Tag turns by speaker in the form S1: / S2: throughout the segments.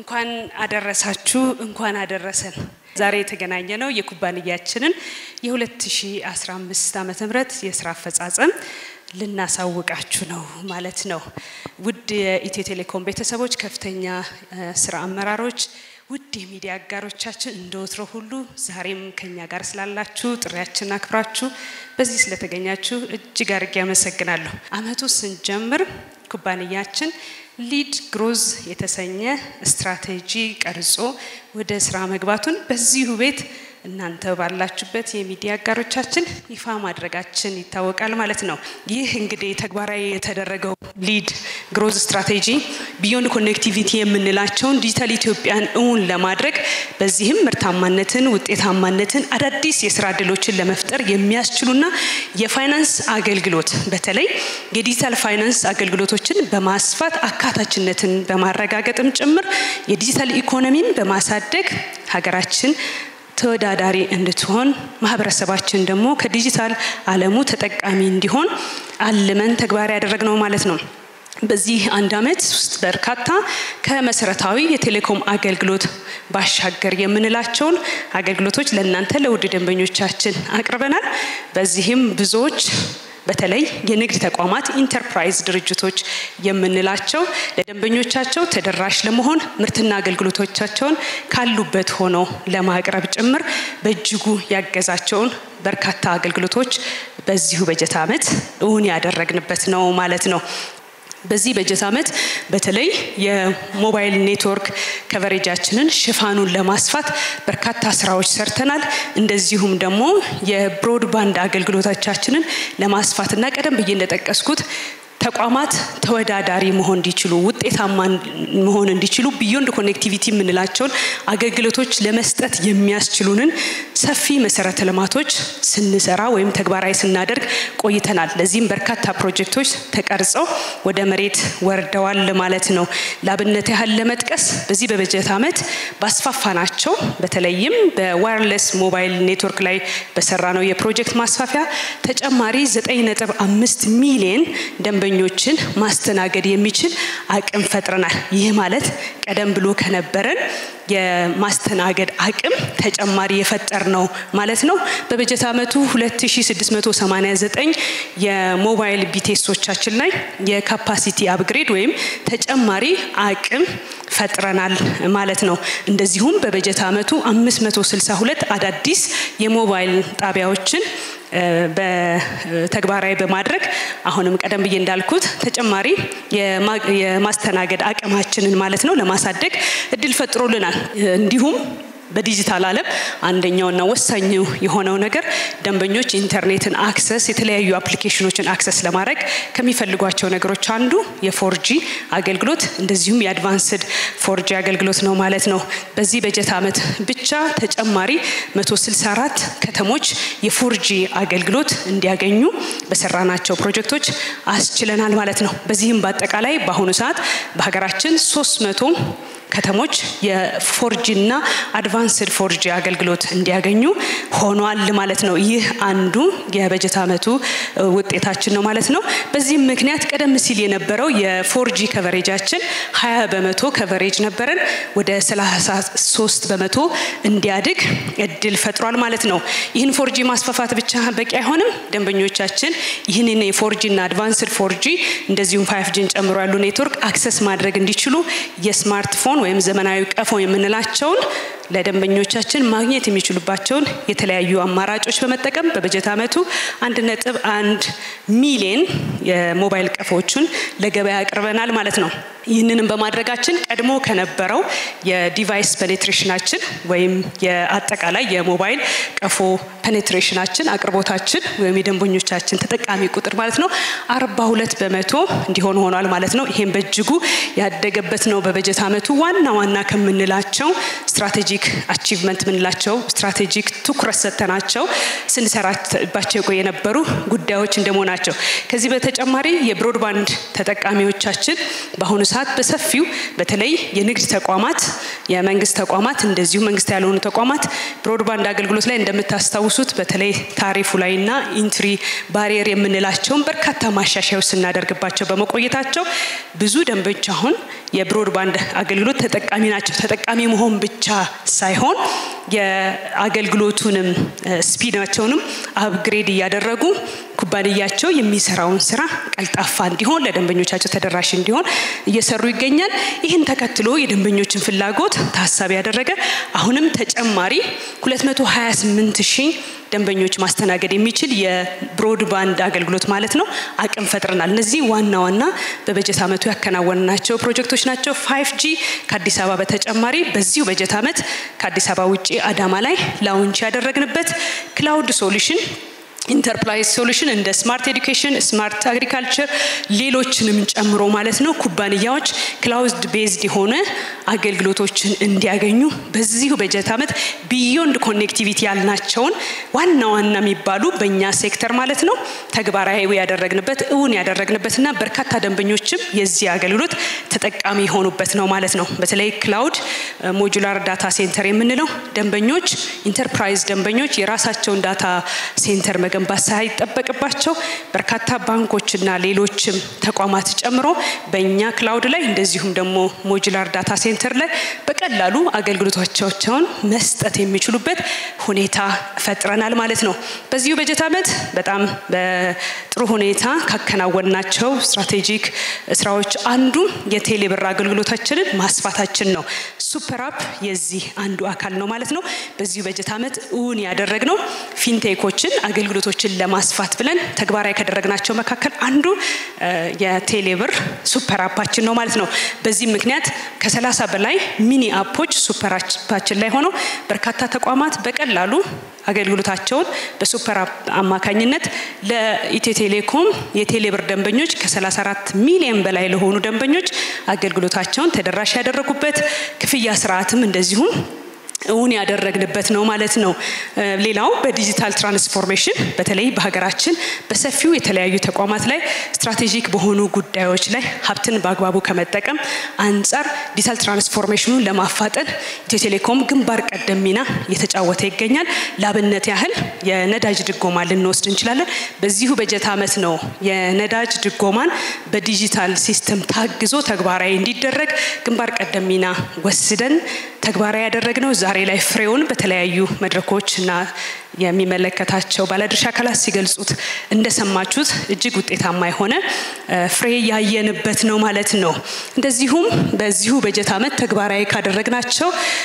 S1: እንኳን አደረሳችሁ፣ እንኳን አደረሰን። ዛሬ የተገናኘ ነው የኩባንያችንን የ2015 ዓ ም የስራ አፈጻጸም ልናሳውቃችሁ ነው ማለት ነው። ውድ የኢትዮ ቴሌኮም ቤተሰቦች፣ ከፍተኛ ስራ አመራሮች፣ ውድ የሚዲያ አጋሮቻችን እንደ ወትሮ ሁሉ ዛሬም ከኛ ጋር ስላላችሁ ጥሪያችን አክብራችሁ በዚህ ስለተገኛችሁ እጅግ አድርጌ አመሰግናለሁ። አመቱ ስንጀምር ኩባንያችን ሊድ ግሮዝ የተሰኘ ስትራቴጂ ቀርጾ ወደ ስራ መግባቱን በዚሁ ቤት እናንተ ባላችሁበት የሚዲያ አጋሮቻችን ይፋ ማድረጋችን ይታወቃል ማለት ነው። ይህ እንግዲህ ተግባራዊ የተደረገው ሊድ ግሮዝ ስትራቴጂ ቢዮንድ ኮኔክቲቪቲ የምንላቸውን ዲጂታል ኢትዮጵያን እውን ለማድረግ በዚህም ምርታማነትን፣ ውጤታማነትን፣ አዳዲስ የስራ እድሎችን ለመፍጠር የሚያስችሉና የፋይናንስ አገልግሎት በተለይ የዲጂታል ፋይናንስ አገልግሎቶችን በማስፋት አካታችነትን በማረጋገጥም ጭምር የዲጂታል ኢኮኖሚን በማሳደግ ሀገራችን ተወዳዳሪ እንድትሆን ማህበረሰባችን ደግሞ ከዲጂታል ዓለሙ ተጠቃሚ እንዲሆን አልመን ተግባራዊ ያደረግነው ማለት ነው። በዚህ አንድ አመት ውስጥ በርካታ ከመሰረታዊ የቴሌኮም አገልግሎት ባሻገር የምንላቸውን አገልግሎቶች ለእናንተ ለውድ ደንበኞቻችን አቅርበናል። በዚህም ብዙዎች በተለይ የንግድ ተቋማት ኢንተርፕራይዝ ድርጅቶች የምንላቸው ለደንበኞቻቸው ተደራሽ ለመሆን ምርትና አገልግሎቶቻቸውን ካሉበት ሆነው ለማቅረብ ጭምር በእጅጉ ያገዛቸውን በርካታ አገልግሎቶች በዚሁ በጀት ዓመት እውን ያደረግንበት ነው ማለት ነው። በዚህ በጀት ዓመት በተለይ የሞባይል ኔትወርክ ከቨሬጃችንን ሽፋኑን ለማስፋት በርካታ ስራዎች ሰርተናል። እንደዚሁም ደግሞ የብሮድባንድ አገልግሎቶቻችንን ለማስፋትና ቀደም ብዬ እንደጠቀስኩት ተቋማት ተወዳዳሪ መሆን እንዲችሉ ውጤታማ መሆን እንዲችሉ ቢዮንድ ኮኔክቲቪቲ የምንላቸውን አገልግሎቶች ለመስጠት የሚያስችሉንን ሰፊ መሰረተ ልማቶች ስንሰራ ወይም ተግባራዊ ስናደርግ ቆይተናል። ለዚህም በርካታ ፕሮጀክቶች ተቀርጸው ወደ መሬት ወርደዋል ማለት ነው። ለአብነት ያህል ለመጥቀስ በዚህ በበጀት ዓመት ባስፋፋናቸው በተለይም በዋየርለስ ሞባይል ኔትወርክ ላይ በሰራ ነው የፕሮጀክት ማስፋፊያ ተጨማሪ 9.5 ሚሊዮን ደንበ ደንበኞችን ማስተናገድ የሚችል አቅም ፈጥረናል። ይህ ማለት ቀደም ብሎ ከነበረን የማስተናገድ አቅም ተጨማሪ የፈጠር ነው ማለት ነው። በበጀት ዓመቱ 2689 የሞባይል ቢቴሶቻችን ላይ የካፓሲቲ አፕግሬድ ወይም ተጨማሪ አቅም ፈጥረናል ማለት ነው። እንደዚሁም በበጀት ዓመቱ 562 አዳዲስ የሞባይል ጣቢያዎችን በተግባራዊ በማድረግ አሁንም ቀደም ብዬ እንዳልኩት ተጨማሪ የማስተናገድ አቅማችንን ማለት ነው ለማሳደግ እድል ፈጥሮልናል። እንዲሁም በዲጂታል ዓለም አንደኛውና ወሳኝ የሆነው ነገር ደንበኞች ኢንተርኔትን አክሰስ የተለያዩ አፕሊኬሽኖችን አክሰስ ለማድረግ ከሚፈልጓቸው ነገሮች አንዱ የፎርጂ አገልግሎት እንደዚሁም የአድቫንስድ ፎርጂ አገልግሎት ነው ማለት ነው። በዚህ በጀት ዓመት ብቻ ተጨማሪ 164 ከተሞች የፎርጂ አገልግሎት እንዲያገኙ በሰራናቸው ፕሮጀክቶች አስችለናል ማለት ነው። በዚህም በአጠቃላይ በአሁኑ ሰዓት በሀገራችን 300 ከተሞች የፎርጂ እና አድቫንስድ ፎርጂ አገልግሎት እንዲያገኙ ሆኗል ማለት ነው። ይህ አንዱ የበጀት ዓመቱ ውጤታችን ነው ማለት ነው። በዚህም ምክንያት ቀደም ሲል የነበረው የፎርጂ ከቨሬጃችን 20 በመቶ ከቨሬጅ ነበረን ወደ 33 በመቶ እንዲያድግ እድል ፈጥሯል ማለት ነው። ይህን ፎርጂ ማስፋፋት ብቻ በቂ አይሆንም። ደንበኞቻችን ይህንን የፎርጂ እና አድቫንስድ ፎርጂ እንደዚሁም ፋይፍጂን ጨምሮ ያሉ ኔትወርክ አክሰስ ማድረግ እንዲችሉ የስማርትፎን ወይም ዘመናዊ ቀፎ የምንላቸውን ለደንበኞቻችን ማግኘት የሚችሉባቸውን የተለያዩ አማራጮች በመጠቀም በበጀት ዓመቱ አንድ ነጥብ አንድ ሚሊየን የሞባይል ቀፎዎችን ለገበያ አቅርበናል ማለት ነው። ይህንንም በማድረጋችን ቀድሞ ከነበረው የዲቫይስ ፔኔትሬሽናችን ወይም የአጠቃላይ የሞባይል ቀፎ ፔኔትሬሽናችን አቅርቦታችን ወይም የደንበኞቻችን ተጠቃሚ ቁጥር ማለት ነው አርባ ሁለት በመቶ እንዲሆን ሆኗል ማለት ነው። ይህም በእጅጉ ያደገበት ነው። በበጀት ዓመቱ ዋና ዋና ከምንላቸው ስትራቴጂክ አቺቭመንት ምንላቸው ስትራቴጂክ ትኩረት ሰጥተናቸው ስንሰራባቸው የነበሩ ጉዳዮች እንደመሆናቸው ከዚህ በተጨማሪ የብሮድባንድ ተጠቃሚዎቻችን በአሁኑ ሰዓት በሰፊው በተለይ የንግድ ተቋማት የመንግስት ተቋማት እንደዚሁ መንግስት ያልሆኑ ተቋማት ብሮድባንድ አገልግሎት ላይ እንደምታስታውሱት በተለይ ታሪፉ ላይና ኢንትሪ ባሪየር የምንላቸውን በርካታ ማሻሻያዎች ስናደርግባቸው በመቆየታቸው ብዙ ደንበኞች አሁን የብሮድባንድ አገልግሎት ተጠቃሚ ናቸው። ተጠቃሚ መሆን ብቻ ሳይሆን የአገልግሎቱንም ስፒዳቸውንም አፕግሬድ እያደረጉ ኩባንያቸው የሚሰራውን ስራ ቀልጣፋ እንዲሆን ለደንበኞቻቸው ተደራሽ እንዲሆን እየሰሩ ይገኛል። ይህን ተከትሎ የደንበኞችን ፍላጎት ታሳቢ ያደረገ አሁንም ተጨማሪ 228 ሺህ ደንበኞች ማስተናገድ የሚችል የብሮድባንድ አገልግሎት ማለት ነው አቅም ፈጥረናል። እነዚህ ዋና ዋና በበጀት ዓመቱ ያከናወንናቸው ፕሮጀክቶች ናቸው። ፋይቭ ጂ ከአዲስ አበባ በተጨማሪ በዚሁ በጀት ዓመት ከአዲስ አበባ ውጭ አዳማ ላይ ላውንች ያደረግንበት ክላውድ ሶሉሽን ኢንተርፕራይዝ ሶሉሽን እንደ ስማርት ኤዱኬሽን፣ ስማርት አግሪካልቸር ሌሎችንም ጨምሮ ማለት ነው ኩባንያዎች ክላውድ ቤዝድ የሆነ አገልግሎቶችን እንዲያገኙ በዚሁ በጀት ዓመት ቢዮንድ ኮኔክቲቪቲ ያልናቸውን ዋና ዋና የሚባሉ በእኛ ሴክተር ማለት ነው ተግባራዊ ያደረግንበት እውን ያደረግንበትና በርካታ ደንበኞችም የዚህ አገልግሎት ተጠቃሚ የሆኑበት ነው ማለት ነው። በተለይ ክላውድ ሞጁላር ዳታ ሴንተር የምንለው ደንበኞች ኢንተርፕራይዝ ደንበኞች የራሳቸውን ዳታ ሴንተር መገንባት ሳይጠበቅባቸው በርካታ ባንኮችና ሌሎችም ተቋማት ጨምሮ በእኛ ክላውድ ላይ እንደዚሁም ደግሞ ሞጁላር ዳታ ሴንተር ላይ በቀላሉ አገልግሎቶቻቸውን መስጠት የሚችሉበት ሁኔታ ፈጥረናል ማለት ነው። በዚሁ በጀት ዓመት በጣም በጥሩ ሁኔታ ካከናወንናቸው ስትራቴጂክ ስራዎች አንዱ የቴሌብር አገልግሎታችንን ማስፋታችን ነው። ሱፐር አፕ የዚህ አንዱ አካል ነው ማለት ነው። በዚሁ በጀት ዓመት እውን ያደረግነው ፊንቴኮችን አገልግሎቶችን ለማስፋት ብለን ተግባራዊ ካደረግናቸው መካከል አንዱ የቴሌብር ሱፐር አፓችን ነው ማለት ነው። በዚህም ምክንያት ከሰላሳ በላይ ሚኒ አፖች ሱፐር አፓችን ላይ ሆነው በርካታ ተቋማት በቀላሉ አገልግሎታቸውን በሱፐር አፕ አማካኝነት ለኢትዮ ቴሌኮም የቴሌብር ደንበኞች ከ34 ሚሊዮን በላይ ለሆኑ ደንበኞች አገልግሎታቸውን ተደራሽ ያደረጉበት ክፍያ ስርዓትም እንደዚሁም እውን ያደረግንበት ነው ማለት ነው። ሌላው በዲጂታል ትራንስፎርሜሽን በተለይ በሀገራችን በሰፊው የተለያዩ ተቋማት ላይ ስትራቴጂክ በሆኑ ጉዳዮች ላይ ሀብትን በአግባቡ ከመጠቀም አንጻር ዲጂታል ትራንስፎርሜሽኑን ለማፋጠን ኢትዮ ቴሌኮም ግንባር ቀደም ሚና እየተጫወተ ይገኛል። ላብነት ያህል የነዳጅ ድጎማ ልንወስድ እንችላለን። በዚሁ በጀት ዓመት ነው የነዳጅ ድጎማን በዲጂታል ሲስተም ታግዞ ተግባራዊ እንዲደረግ ግንባር ቀደም ሚና ወስደን ተግባራዊ ያደረግነው ዛሬ ላይ ፍሬውን በተለያዩ መድረኮች እና የሚመለከታቸው ባለድርሻ አካላት ሲገልጹት እንደሰማችሁት እጅግ ውጤታማ የሆነ ፍሬ ያየንበት ነው ማለት ነው። እንደዚሁም በዚሁ በጀት ዓመት ተግባራዊ ካደረግናቸው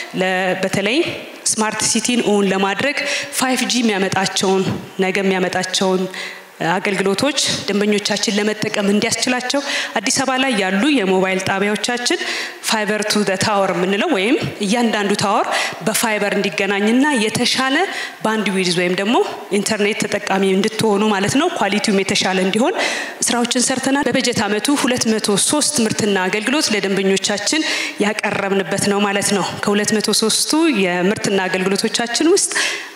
S1: በተለይ ስማርት ሲቲን እውን ለማድረግ ፋይቭ ጂ የሚያመጣቸውን ነገ የሚያመጣቸውን አገልግሎቶች ደንበኞቻችን ለመጠቀም እንዲያስችላቸው አዲስ አበባ ላይ ያሉ የሞባይል ጣቢያዎቻችን ፋይበር ቱ ታወር የምንለው ወይም እያንዳንዱ ታወር በፋይበር እንዲገናኝና የተሻለ ባንድ ዊድዝ ወይም ደግሞ ኢንተርኔት ተጠቃሚ እንድትሆኑ ማለት ነው ኳሊቲውም የተሻለ እንዲሆን ስራዎችን ሰርተናል። በበጀት ዓመቱ 203 ምርትና አገልግሎት ለደንበኞቻችን ያቀረብንበት ነው ማለት ነው። ከ203ቱ የምርትና አገልግሎቶቻችን ውስጥ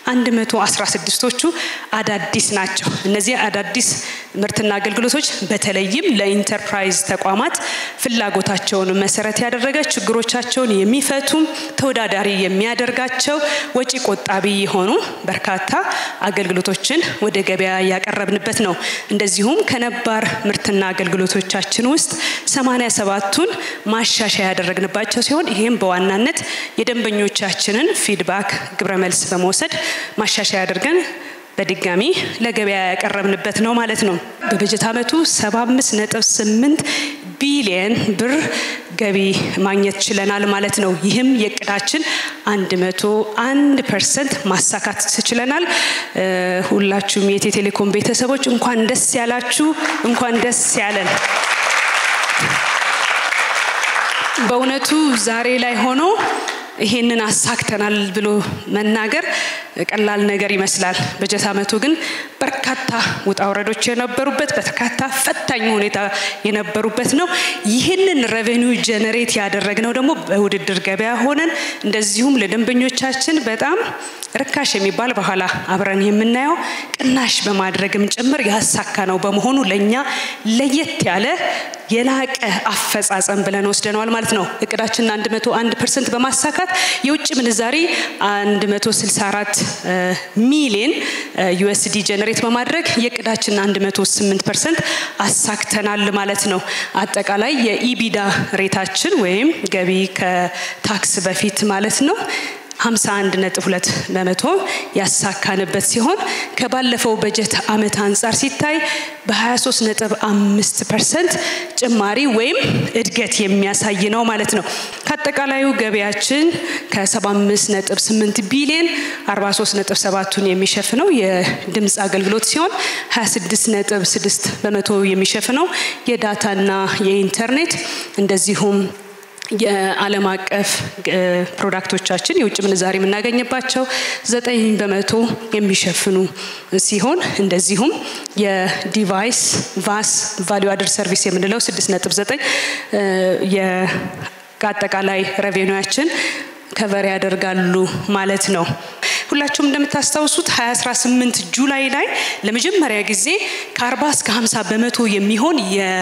S1: 116ቶቹ አዳዲስ ናቸው። እነዚህ አዳዲስ ምርትና አገልግሎቶች በተለይም ለኢንተርፕራይዝ ተቋማት ፍላጎታቸውን መሰረት ያደረገ ችግሮቻቸውን የሚፈቱ ተወዳዳሪ የሚያደርጋቸው ወጪ ቆጣቢ የሆኑ በርካታ አገልግሎቶችን ወደ ገበያ ያቀረብንበት ነው። እንደዚሁም ከነባር ምርትና አገልግሎቶቻችን ውስጥ 87ቱን ማሻሻያ ያደረግንባቸው ሲሆን ይህም በዋናነት የደንበኞቻችንን ፊድባክ ግብረ መልስ በመውሰድ ማሻሻያ አድርገን በድጋሚ ለገበያ ያቀረብንበት ነው ማለት ነው። በበጀት ዓመቱ 75.8 ቢሊየን ብር ገቢ ማግኘት ችለናል ማለት ነው። ይህም የእቅዳችን 101 ፐርሰንት ማሳካት ችለናል። ሁላችሁም የኢትዮ ቴሌኮም ቤተሰቦች እንኳን ደስ ያላችሁ፣ እንኳን ደስ ያለን። በእውነቱ ዛሬ ላይ ሆኖ ይሄንን አሳክተናል ብሎ መናገር ቀላል ነገር ይመስላል። በጀት ዓመቱ ግን በርካታ ውጣ ውረዶች የነበሩበት በርካታ ፈታኝ ሁኔታ የነበሩበት ነው። ይህንን ሬቬኒው ጀነሬት ያደረግነው ደግሞ በውድድር ገበያ ሆነን እንደዚሁም ለደንበኞቻችን በጣም ርካሽ የሚባል በኋላ አብረን የምናየው ቅናሽ በማድረግም ጭምር ያሳካ ነው በመሆኑ ለእኛ ለየት ያለ የላቀ አፈጻጸም ብለን ወስደነዋል ማለት ነው። እቅዳችንን 101 ፐርሰንት በማሳካት የውጭ ምንዛሪ 164 ሚሊዮን ዩኤስዲ ጀነሬት በማድረግ የእቅዳችንን 108 ፐርሰንት አሳክተናል ማለት ነው። አጠቃላይ የኢቢዳ ሬታችን ወይም ገቢ ከታክስ በፊት ማለት ነው 51.2 በመቶ ያሳካንበት ሲሆን ከባለፈው በጀት ዓመት አንጻር ሲታይ በ23.5 ፐርሰንት ጭማሪ ወይም እድገት የሚያሳይ ነው ማለት ነው። ከአጠቃላዩ ገቢያችን ከ75.8 ቢሊዮን 43.7ቱን የሚሸፍነው የድምፅ አገልግሎት ሲሆን 26.6 በመቶ የሚሸፍነው የዳታና የኢንተርኔት እንደዚሁም የዓለም አቀፍ ፕሮዳክቶቻችን የውጭ ምንዛሪ የምናገኝባቸው ዘጠኝ በመቶ የሚሸፍኑ ሲሆን እንደዚሁም የዲቫይስ ቫስ ቫሊዩ አድር ሰርቪስ የምንለው ስድስት ነጥብ ዘጠኝ የአጠቃላይ ረቬኒያችን ከቨር ያደርጋሉ ማለት ነው። ሁላችሁም እንደምታስታውሱት 2018 ጁላይ ላይ ለመጀመሪያ ጊዜ ከ40 እስከ 50 በመቶ የሚሆን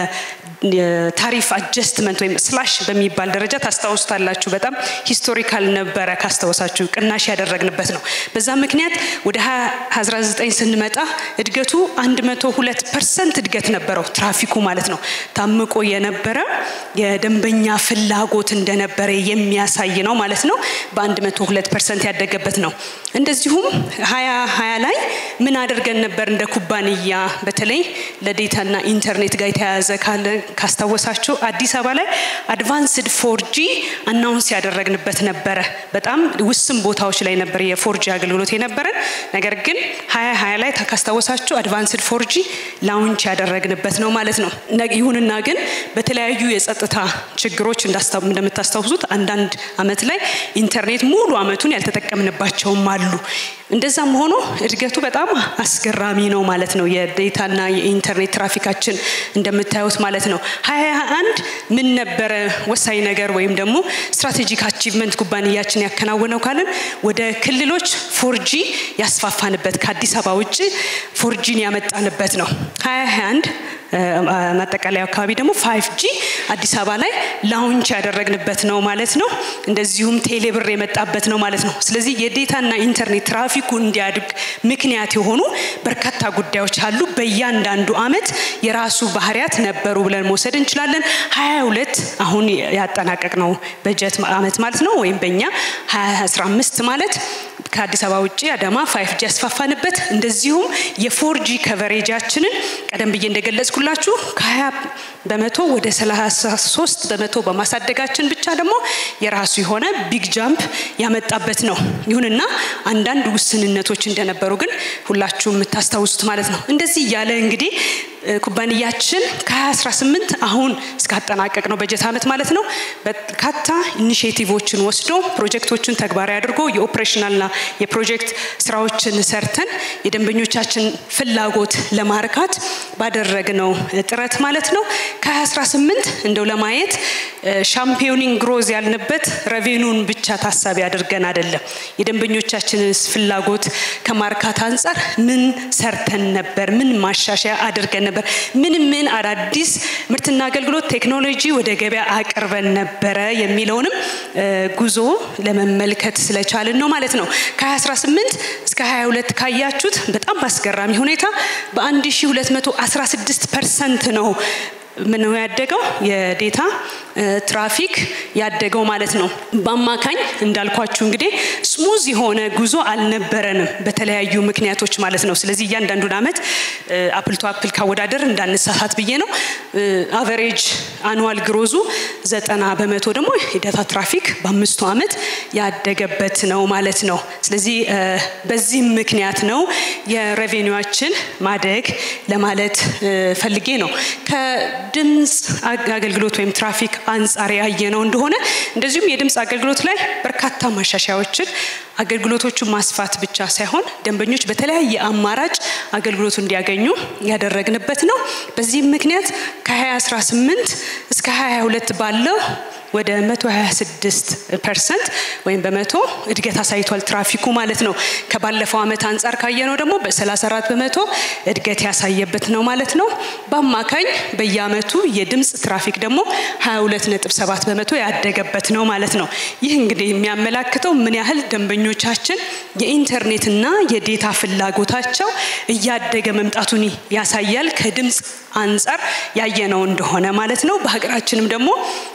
S1: የታሪፍ አጀስትመንት ወይም ስላሽ በሚባል ደረጃ ታስታውሱታላችሁ። በጣም ሂስቶሪካል ነበረ ካስታወሳችሁ፣ ቅናሽ ያደረግንበት ነው። በዛ ምክንያት ወደ 2019 ስንመጣ እድገቱ 102 ፐርሰንት እድገት ነበረው። ትራፊኩ ማለት ነው ታምቆ የነበረ የደንበኛ ፍላጎት እንደነበረ የሚያሳይ ነው ማለት ነው። በ102 ፐርሰንት ያደገበት ነው። እንደዚሁም ሀያ ሀያ ላይ ምን አድርገን ነበር እንደ ኩባንያ በተለይ ለዴታና ኢንተርኔት ጋር የተያያዘ ካለ ካስታወሳችሁ አዲስ አበባ ላይ አድቫንስድ ፎርጂ አናውንስ ያደረግንበት ነበረ። በጣም ውስን ቦታዎች ላይ ነበር የፎርጂ አገልግሎት የነበረን። ነገር ግን ሀያ ሀያ ላይ ካስታወሳችሁ አድቫንስድ ፎርጂ ላውንች ያደረግንበት ነው ማለት ነው። ይሁንና ግን በተለያዩ የጸጥታ ችግሮች እንደምታስታውሱት አንዳንድ አመት ላይ ኢንተርኔት ሙሉ አመቱን ያልተጠቀምንባቸውም አሉ። እንደዛም ሆኖ እድገቱ በጣም አስገራሚ ነው ማለት ነው። የዴታና የኢንተርኔት ትራፊካችን እንደምታዩት ማለት ነው። ሀያ አንድ ምን ነበረ ወሳኝ ነገር ወይም ደግሞ ስትራቴጂክ አቺቭመንት ኩባንያችን ያከናወነው ካልን ወደ ክልሎች ፎርጂ ያስፋፋንበት ከአዲስ አበባ ውጭ ፎርጂን ያመጣንበት ነው። ሀያ አንድ ማጠቃለያ አካባቢ ደግሞ ፋይቭ ጂ አዲስ አበባ ላይ ላውንች ያደረግንበት ነው ማለት ነው። እንደዚሁም ቴሌብር የመጣበት ነው ማለት ነው። ስለዚህ የዴታና ኢንተርኔት ትራፊኩ እንዲያድግ ምክንያት የሆኑ በርካታ ጉዳዮች አሉ። በእያንዳንዱ አመት የራሱ ባህሪያት ነበሩ ብለን መውሰድ እንችላለን። ሀያ ሁለት አሁን ያጠናቀቅ ነው በጀት አመት ማለት ነው። ወይም በእኛ ሀያ አስራ አምስት ማለት ከአዲስ አበባ ውጭ አዳማ ፋይቭ ጂ ያስፋፋንበት እንደዚሁም የፎርጂ ከቨሬጃችንን ቀደም ብዬ እንደገለጽኩላችሁ ከሀያ በመቶ ወደ ሰላሳ ሶስት በመቶ በማሳደጋችን ብቻ ደግሞ የራሱ የሆነ ቢግ ጃምፕ ያመጣበት ነው። ይሁንና አንዳንድ ውስንነቶች እንደነበሩ ግን ሁላችሁም የምታስታውሱት ማለት ነው። እንደዚህ እያለ እንግዲህ ኩባንያችን ከ2018 አሁን እስካጠናቀቅ ነው በጀት ዓመት ማለት ነው በርካታ ኢኒሽቲቮችን ወስዶ ፕሮጀክቶችን ተግባራዊ አድርጎ የኦፕሬሽናልና የፕሮጀክት ስራዎችን ሰርተን የደንበኞቻችን ፍላጎት ለማርካት ባደረግነው ጥረት ማለት ነው ከ2018 እንደው ለማየት ሻምፒዮኒንግ ግሮዝ ያልንበት ረቬኑን ብቻ ታሳቢ አድርገን አይደለም። የደንበኞቻችንን ፍላጎት ከማርካት አንጻር ምን ሰርተን ነበር? ምን ማሻሻያ አድርገን ነበር? ምን ምን አዳዲስ ምርትና አገልግሎት ቴክኖሎጂ ወደ ገበያ አቅርበን ነበረ የሚለውንም ጉዞ ለመመልከት ስለቻልን ነው ማለት ነው። ከ2018 እስከ 22 ካያችሁት በጣም በአስገራሚ ሁኔታ በ1216 ፐርሰንት ነው ምን ነው ያደገው የዴታ ትራፊክ ያደገው ማለት ነው። በአማካኝ እንዳልኳችሁ እንግዲህ ስሙዝ የሆነ ጉዞ አልነበረንም በተለያዩ ምክንያቶች ማለት ነው። ስለዚህ እያንዳንዱን አመት አፕል ቱ አፕል ካወዳደር እንዳነሳሳት ብዬ ነው። አቨሬጅ አኑዋል ግሮዙ ዘጠና በመቶ ደግሞ የዳታ ትራፊክ በአምስቱ አመት ያደገበት ነው ማለት ነው። ስለዚህ በዚህም ምክንያት ነው የሬቬኒዋችን ማደግ ለማለት ፈልጌ ነው። ከድምፅ አገልግሎት ወይም ትራፊክ አንጻር ያየነው እንደሆነ እንደዚሁም የድምፅ አገልግሎት ላይ በርካታ ማሻሻያዎችን አገልግሎቶቹን ማስፋት ብቻ ሳይሆን ደንበኞች በተለያየ አማራጭ አገልግሎቱ እንዲያገኙ ያደረግንበት ነው። በዚህም ምክንያት ከ2018 እስከ 2022 ባለው ወደ 126 ፐርሰንት ወይም በመቶ እድገት አሳይቷል ትራፊኩ ማለት ነው። ከባለፈው ዓመት አንጻር ካየነው ደግሞ በ34 በመቶ እድገት ያሳየበት ነው ማለት ነው። በአማካኝ በየአመቱ የድምፅ ትራፊክ ደግሞ 22.7 በመቶ ያደገበት ነው ማለት ነው። ይህ እንግዲህ የሚያመላክተው ምን ያህል ደንበኞቻችን የኢንተርኔትና የዴታ ፍላጎታቸው እያደገ መምጣቱን ያሳያል። ከድምፅ አንጻር ያየነው እንደሆነ ማለት ነው። በሀገራችንም ደግሞ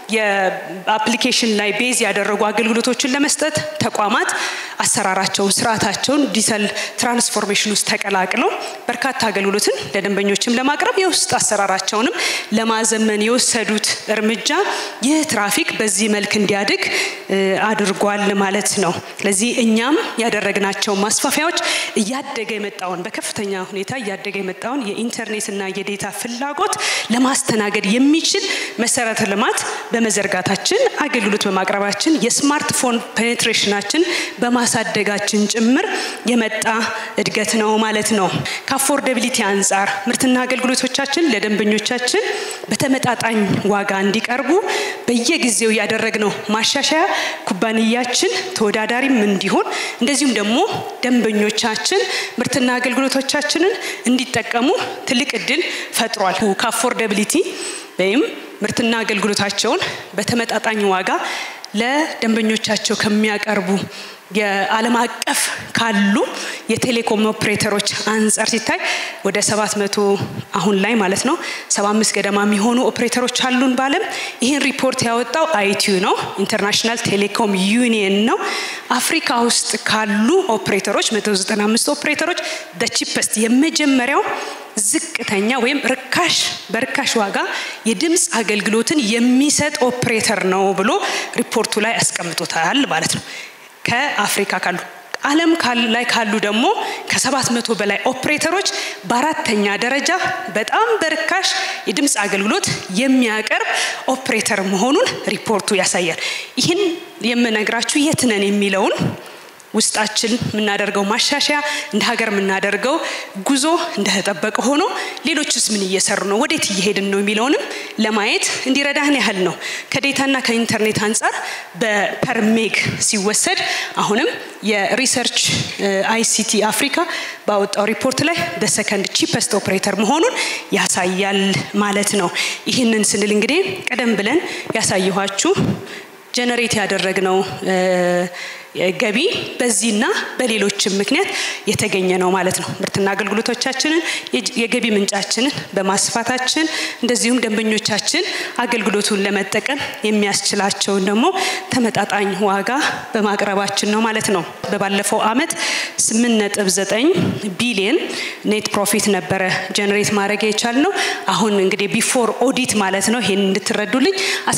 S1: የአፕሊኬሽን ላይ ቤዝ ያደረጉ አገልግሎቶችን ለመስጠት ተቋማት አሰራራቸውን፣ ስርዓታቸውን ዲጂታል ትራንስፎርሜሽን ውስጥ ተቀላቅለው በርካታ አገልግሎትን ለደንበኞችም ለማቅረብ የውስጥ አሰራራቸውንም ለማዘመን የወሰዱት እርምጃ ይህ ትራፊክ በዚህ መልክ እንዲያድግ አድርጓል ማለት ነው። ስለዚህ እኛም ያደረግናቸው ማስፋፊያዎች እያደገ የመጣውን በከፍተኛ ሁኔታ እያደገ የመጣውን የኢንተርኔትና የዴታ ፍላጎት ለማስተናገድ የሚችል መሰረተ ልማት በመዘርጋታችን አገልግሎት በማቅረባችን የስማርትፎን ፔኔትሬሽናችን በማሳደጋችን ጭምር የመጣ እድገት ነው ማለት ነው። ከአፎርደቢሊቲ አንጻር ምርትና አገልግሎቶቻችን ለደንበኞቻችን በተመጣጣኝ ዋጋ እንዲቀርቡ በየጊዜው ያደረግነው ማሻሻያ ኩባንያችን ተወዳዳሪም እንዲሆን እንደዚሁም ደግሞ ደንበኞቻችን ምርትና አገልግሎቶቻችንን እንዲጠቀሙ ትልቅ እድል ፈጥሯል። ከአፎርደቢሊቲ ወይም ምርትና አገልግሎታቸውን በተመጣጣኝ ዋጋ ለደንበኞቻቸው ከሚያቀርቡ የዓለም አቀፍ ካሉ የቴሌኮም ኦፕሬተሮች አንጻር ሲታይ ወደ ሰባት መቶ አሁን ላይ ማለት ነው ሰባ አምስት ገደማ የሚሆኑ ኦፕሬተሮች አሉን በዓለም። ይህን ሪፖርት ያወጣው አይቲዩ ነው፣ ኢንተርናሽናል ቴሌኮም ዩኒየን ነው። አፍሪካ ውስጥ ካሉ ኦፕሬተሮች መቶ ዘጠና አምስት ኦፕሬተሮች በቺፐስት የመጀመሪያው ዝቅተኛ ወይም ርካሽ በርካሽ ዋጋ የድምፅ አገልግሎትን የሚሰጥ ኦፕሬተር ነው ብሎ ሪፖርቱ ላይ አስቀምጦታል ማለት ነው። ከአፍሪካ ካሉ ዓለም ላይ ካሉ ደግሞ ከሰባት መቶ በላይ ኦፕሬተሮች በአራተኛ ደረጃ በጣም በርካሽ የድምፅ አገልግሎት የሚያቀርብ ኦፕሬተር መሆኑን ሪፖርቱ ያሳያል። ይህን የምነግራችሁ የት ነን የሚለውን ውስጣችን የምናደርገው ማሻሻያ እንደ ሀገር የምናደርገው ጉዞ እንደተጠበቀ ሆኖ ሌሎችስ ምን እየሰሩ ነው፣ ወዴት እየሄድን ነው የሚለውንም ለማየት እንዲረዳህን ያህል ነው። ከዴታና ከኢንተርኔት አንጻር በፐርሜግ ሲወሰድ አሁንም የሪሰርች አይሲቲ አፍሪካ ባወጣው ሪፖርት ላይ በሰከንድ ቺፐስት ኦፕሬተር መሆኑን ያሳያል ማለት ነው። ይህንን ስንል እንግዲህ ቀደም ብለን ያሳየኋችሁ ጀነሬት ያደረግነው ገቢ በዚህና በሌሎችም ምክንያት የተገኘ ነው ማለት ነው። ምርትና አገልግሎቶቻችንን የገቢ ምንጫችንን በማስፋታችን እንደዚሁም ደንበኞቻችን አገልግሎቱን ለመጠቀም የሚያስችላቸውን ደግሞ ተመጣጣኝ ዋጋ በማቅረባችን ነው ማለት ነው። በባለፈው አመት 8.9 ቢሊየን ኔት ፕሮፊት ነበረ ጀነሬት ማድረግ የቻል ነው። አሁን እንግዲህ ቢፎር ኦዲት ማለት ነው። ይሄን እንድትረዱልኝ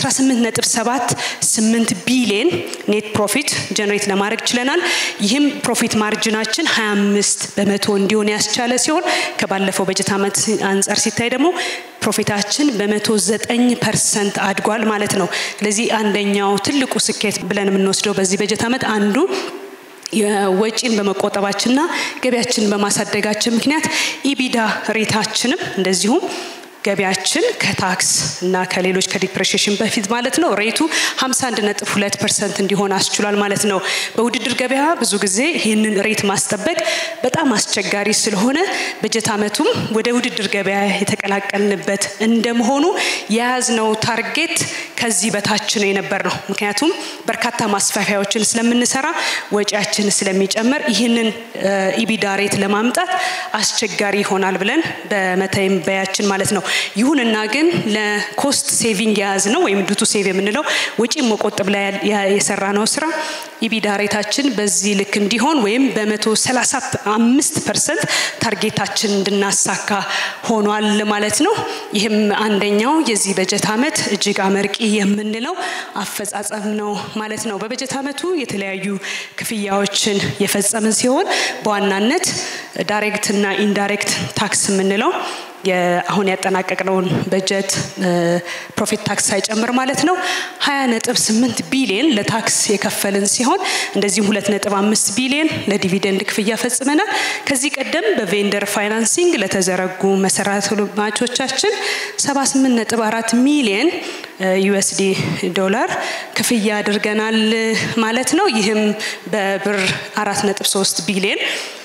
S1: 18.78 ቢሊየን ኔት ፕሮፊት ጀነሬት ለማድረግ ችለናል። ይህም ፕሮፊት ማርጅናችን 25 በመቶ እንዲሆን ያስቻለ ሲሆን ከባለፈው በጀት ዓመት አንጻር ሲታይ ደግሞ ፕሮፊታችን በመቶ ዘጠኝ ፐርሰንት አድጓል ማለት ነው። ስለዚህ አንደኛው ትልቁ ስኬት ብለን የምንወስደው በዚህ በጀት ዓመት አንዱ የወጪን በመቆጠባችንና ገቢያችንን በማሳደጋችን ምክንያት ኢቢዳ ሬታችንም እንደዚሁም ገቢያችን ከታክስ እና ከሌሎች ከዲፕሬሽን በፊት ማለት ነው ሬቱ 51.2 ፐርሰንት እንዲሆን አስችሏል ማለት ነው። በውድድር ገበያ ብዙ ጊዜ ይህንን ሬት ማስጠበቅ በጣም አስቸጋሪ ስለሆነ በጀት ዓመቱም ወደ ውድድር ገበያ የተቀላቀልንበት እንደመሆኑ የያዝነው ታርጌት ከዚህ በታች ነው የነበር ነው። ምክንያቱም በርካታ ማስፋፊያዎችን ስለምንሰራ ወጪያችን ስለሚጨመር ይህንን ኢቢዳ ሬት ለማምጣት አስቸጋሪ ይሆናል ብለን በመተንበያችን ማለት ነው። ይሁንና ግን ለኮስት ሴቪንግ የያዝ ነው ወይም ዱቱ ሴቭ የምንለው ወጪ መቆጠብ ላይ የሰራ ነው ስራ ኢቢዳ ሬታችን በዚህ ልክ እንዲሆን ወይም በመቶ ሰላሳ አምስት ፐርሰንት ታርጌታችን እንድናሳካ ሆኗል ማለት ነው። ይህም አንደኛው የዚህ በጀት ዓመት እጅግ አመርቂ የምንለው አፈጻጸም ነው ማለት ነው። በበጀት ዓመቱ የተለያዩ ክፍያዎችን የፈጸምን ሲሆን በዋናነት ዳይሬክት እና ኢንዳይሬክት ታክስ የምንለው አሁን ያጠናቀቅነውን በጀት ፕሮፊት ታክስ ሳይጨምር ማለት ነው ሀያ ነጥብ ስምንት ቢሊየን ለታክስ የከፈልን ሲሆን እንደዚሁም ሁለት ነጥብ አምስት ቢሊየን ለዲቪደንድ ክፍያ ፈጽመናል። ከዚህ ቀደም በቬንደር ፋይናንሲንግ ለተዘረጉ መሰረተ ልማቶቻችን ሰባ ስምንት ነጥብ አራት ሚሊየን ዩኤስዲ ዶላር ክፍያ አድርገናል ማለት ነው። ይህም በብር አራት ነጥብ ሶስት ቢሊየን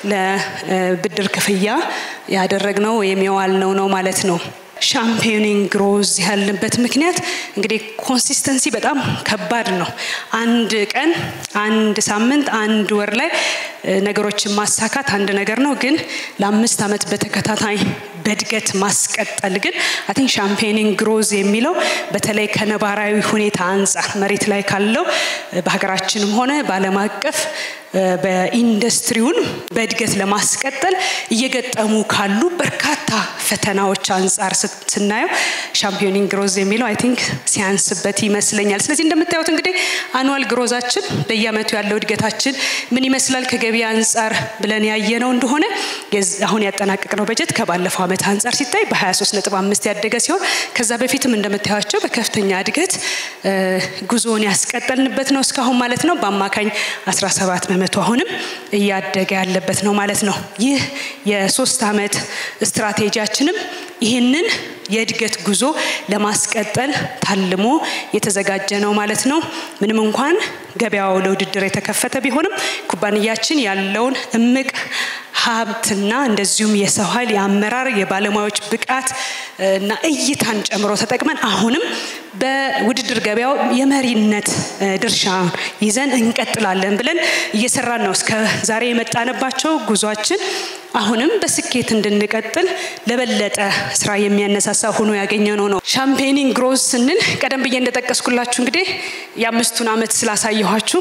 S1: ለብድር ክፍያ ያደረግነው ወይም የዋልነው ነው ማለት ነው። ሻምፒዮኒንግ ግሮዝ ያልንበት ምክንያት እንግዲህ ኮንሲስተንሲ በጣም ከባድ ነው። አንድ ቀን፣ አንድ ሳምንት፣ አንድ ወር ላይ ነገሮችን ማሳካት አንድ ነገር ነው። ግን ለአምስት ዓመት በተከታታይ በእድገት ማስቀጠል ግን አይ ቲንክ ሻምፔኒንግ ግሮዝ የሚለው በተለይ ከነባራዊ ሁኔታ አንጻር መሬት ላይ ካለው በሀገራችንም ሆነ በዓለም አቀፍ በኢንዱስትሪውን በእድገት ለማስቀጠል እየገጠሙ ካሉ በርካታ ፈተናዎች አንጻር ስናየው ሻምፒዮኒንግ ግሮዝ የሚለው አይ ቲንክ ሲያንስበት ይመስለኛል። ስለዚህ እንደምታዩት እንግዲህ አኑዋል ግሮዛችን በየአመቱ ያለው እድገታችን ምን ይመስላል ከገበያ አንጻር ብለን ያየነው እንደሆነ አሁን ያጠናቀቅነው በጀት ከባለፈው ዓመት አንጻር ሲታይ በ23 ነጥብ አምስት ያደገ ሲሆን ከዛ በፊትም እንደምታያቸው በከፍተኛ እድገት ጉዞውን ያስቀጠልንበት ነው እስካሁን ማለት ነው። በአማካኝ 17 በመቶ አሁንም እያደገ ያለበት ነው ማለት ነው። ይህ የሶስት ዓመት ስትራቴጂያችንም ይህንን የእድገት ጉዞ ለማስቀጠል ታልሞ የተዘጋጀ ነው ማለት ነው። ምንም እንኳን ገበያው ለውድድር የተከፈተ ቢሆንም ኩባንያችን ያለውን እምቅ ሀብትና እንደዚሁም የሰው ኃይል የአመራር የባለሙያዎች ብቃት እና እይታን ጨምሮ ተጠቅመን አሁንም በውድድር ገበያው የመሪነት ድርሻ ይዘን እንቀጥላለን ብለን እየሰራን ነው። እስከ ዛሬ የመጣንባቸው ጉዟችን አሁንም በስኬት እንድንቀጥል ለበለጠ ስራ የሚያነሳሳ ሆኖ ያገኘነው ነው። ሻምፔኒንግ ግሮዝ ስንል ቀደም ብዬ እንደጠቀስኩላችሁ እንግዲህ የአምስቱን ዓመት ስላሳየኋችሁ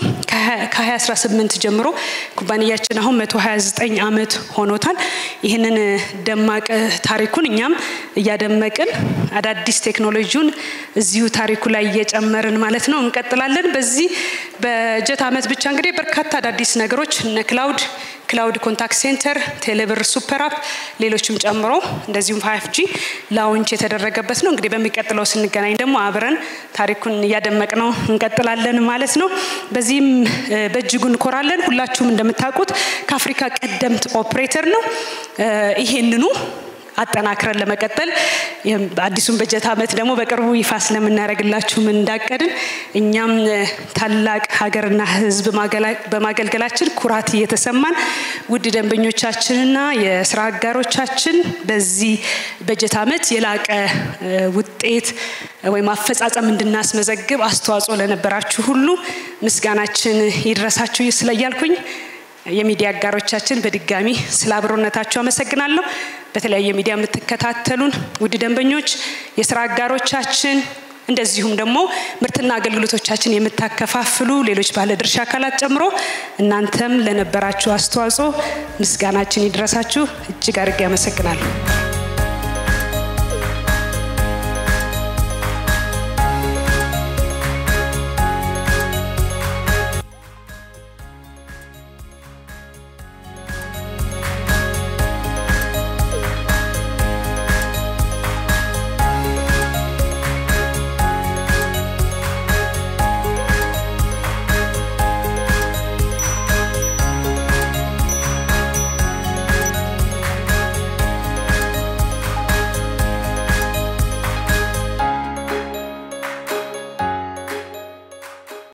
S1: ከ2018 ጀምሮ ኩባንያችን አሁን 129 ዓመት ሆኖታል። ይህንን ደማቅ ታሪኩን እኛም እያደመቅን አዳዲስ ቴክኖሎጂውን እዚሁ ታሪኩ ላይ እየጨመርን ማለት ነው እንቀጥላለን። በዚህ በጀት ዓመት ብቻ እንግዲህ በርካታ አዳዲስ ነገሮች እነ ክላውድ ክላውድ ኮንታክት ሴንተር፣ ቴሌብር ሱፐር አፕ፣ ሌሎችም ጨምሮ እንደዚሁም ፋይፍ ጂ ላውንች የተደረገበት ነው። እንግዲህ በሚቀጥለው ስንገናኝ ደግሞ አብረን ታሪኩን እያደመቅ ነው እንቀጥላለን ማለት ነው። በዚህም በእጅጉ እንኮራለን። ሁላችሁም እንደምታውቁት ከአፍሪካ ቀደምት ኦፕሬተር ነው። ይሄንኑ አጠናክረን ለመቀጠል አዲሱን በጀት ዓመት ደግሞ በቅርቡ ይፋ ስለምናደርግላችሁም እንዳቀድን እኛም ታላቅ ሀገርና ሕዝብ በማገልገላችን ኩራት እየተሰማን ውድ ደንበኞቻችንና የስራ አጋሮቻችን በዚህ በጀት ዓመት የላቀ ውጤት ወይም አፈጻጸም እንድናስመዘግብ አስተዋጽኦ ለነበራችሁ ሁሉ ምስጋናችን ይድረሳችሁ ስለያልኩኝ የሚዲያ አጋሮቻችን በድጋሚ ስለ አብሮነታችሁ አመሰግናለሁ። በተለያየ ሚዲያ የምትከታተሉን ውድ ደንበኞች፣ የስራ አጋሮቻችን እንደዚሁም ደግሞ ምርትና አገልግሎቶቻችን የምታከፋፍሉ ሌሎች ባለድርሻ አካላት ጨምሮ እናንተም ለነበራችሁ አስተዋጽኦ ምስጋናችን ይድረሳችሁ። እጅግ አድርጌ አመሰግናለሁ።